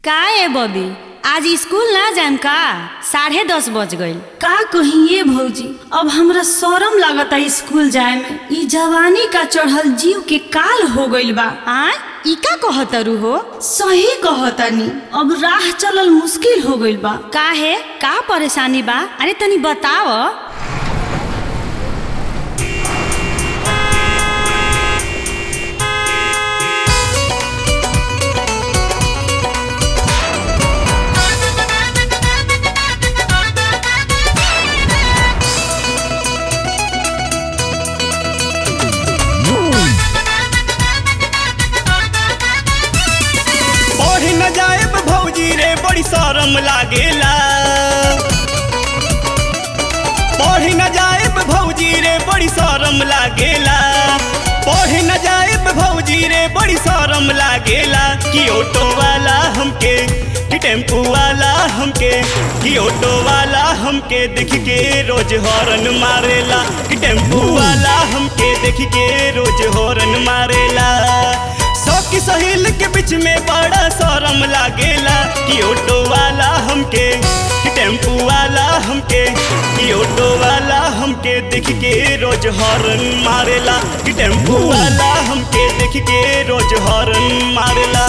का ए बबी आज स्कूल ना जाम का साढ़े दस बज गईल का कहिए भौजी अब हमरा शरम लागता स्कूल जाए में ई जवानी का चढ़ल जीव के काल हो गइल बा आ ई का कहतरू हो सही कहतानी अब राह चलल मुश्किल हो गइल बा का है का परेशानी बा अरे तनी बताव पढ़ न जाएब भौजी रे बड़ी शरम लागेला पढ़ न जाएब भौजी रे बड़ी शरम लागेला पढ़ न जाएब भौजी रे बड़ी शरम लागेला कि ऑटो वाला हमके कि टेम्पू वाला हमके कि ऑटो वाला हमके देख के रोज हॉर्न मारेला कि टेम्पू वाला हमके देख के रोज हॉर्न मारेला सबकी सहेल के बीच में बड़ा शरम लागेला कि ऑटो वाला हमके कि टेम्पू वाला हमके कि ऑटो वाला हमके देख के रोज हॉर्न मारेला कि टेम्पू वाला हमके देख के रोज हॉर्न मारेला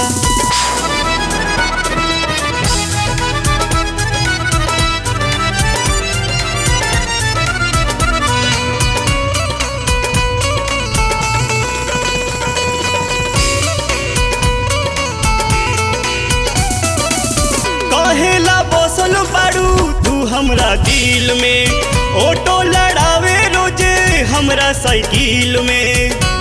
कहेला बसल बाड़ू तू हमरा दिल में ऑटो लड़ावे रोजे हमरा साइकिल में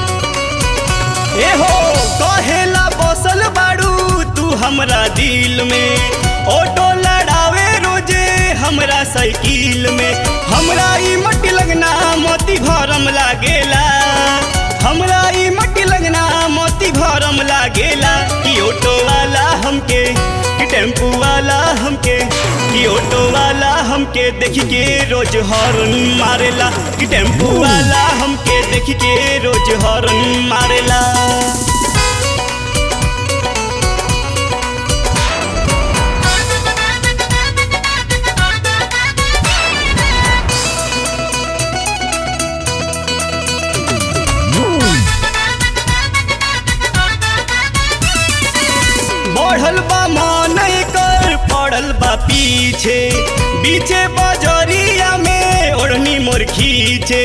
ए हो कहेला बसल बाड़ू तू हमरा दिल में ऑटो लड़ावे रोजे हमरा साइकिल में हमरा ई मट्टी लगना मोती भरम लागेला हमरा ई मट्टी लगना मोती भरम लागेला कि ऑटो वाला हमके कि टेम्पू वाला हमके कि ऑटो वाला हमके देख के रोज हॉर्न मारेला कि टेम्पू वाला हमके देख के रोज हॉर्न मारेला बढ़ल बा मन कर पड़ल बा पीछे बीचे बजरिया में ओढ़नी मोर खींचे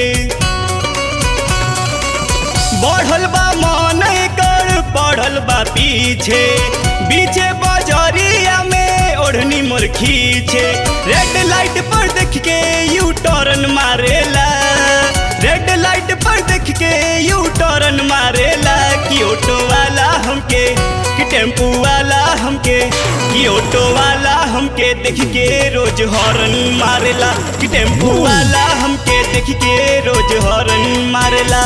बढ़ल बा मन कर पड़ल बा पीछे बीचे बजरिया में ओढ़नी मोर खींचे रेड लाइट पर देख के यू टर्न मारेला रेड लाइट पर देख के यू टर्न मारेला कि ऑटो वाला हमके कि टेम्पू वाला हमके कि ऑटो वाला हमके देख के रोज हॉर्न मारेला कि टेम्पू वाला हमके देख के रोज हॉर्न मारेला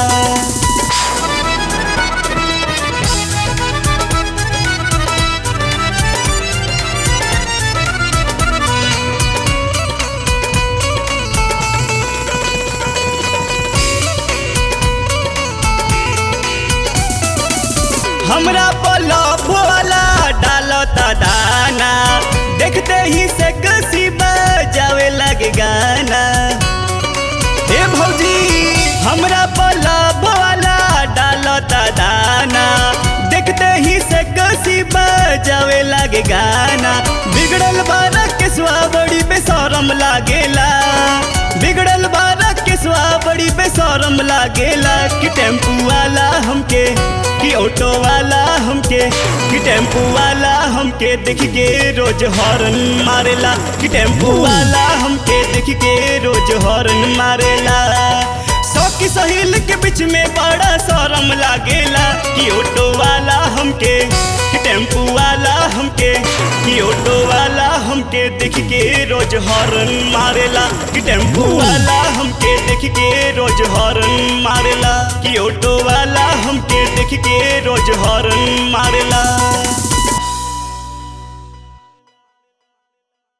हमरा पलफ वाला डालता दाना देखते ही से कसी बजावे लगे गाना ए भौजी हमरा पलफ वाला डालता दाना देखते ही से कसी बजावे लगे गाना बिगड़ल बारा के स्वा बड़ी बेशरम लागेला बिगड़ल बारा के स्वा बड़ी बेशरम लागेला कि टेम्पू वाला हमके कि ऑटो वाला हमके कि टेम्पू वाला हमके देख के रोज हॉर्न मारेला कि टेम्पू वाला हमके देख के रोज हॉर्न मारेला सौकी सहेल के बीच में बड़ा शरम लागेला कि ऑटो वाला हमके कि टेम्पू वाला हमके कि ऑटो वाला हमके देख के रोज हॉर्न मारेला कि टेम्पू वाला हमके देख के रोज हॉर्न मारेला कि ऑटो वाला हमके देख के रोज हॉर्न मारेला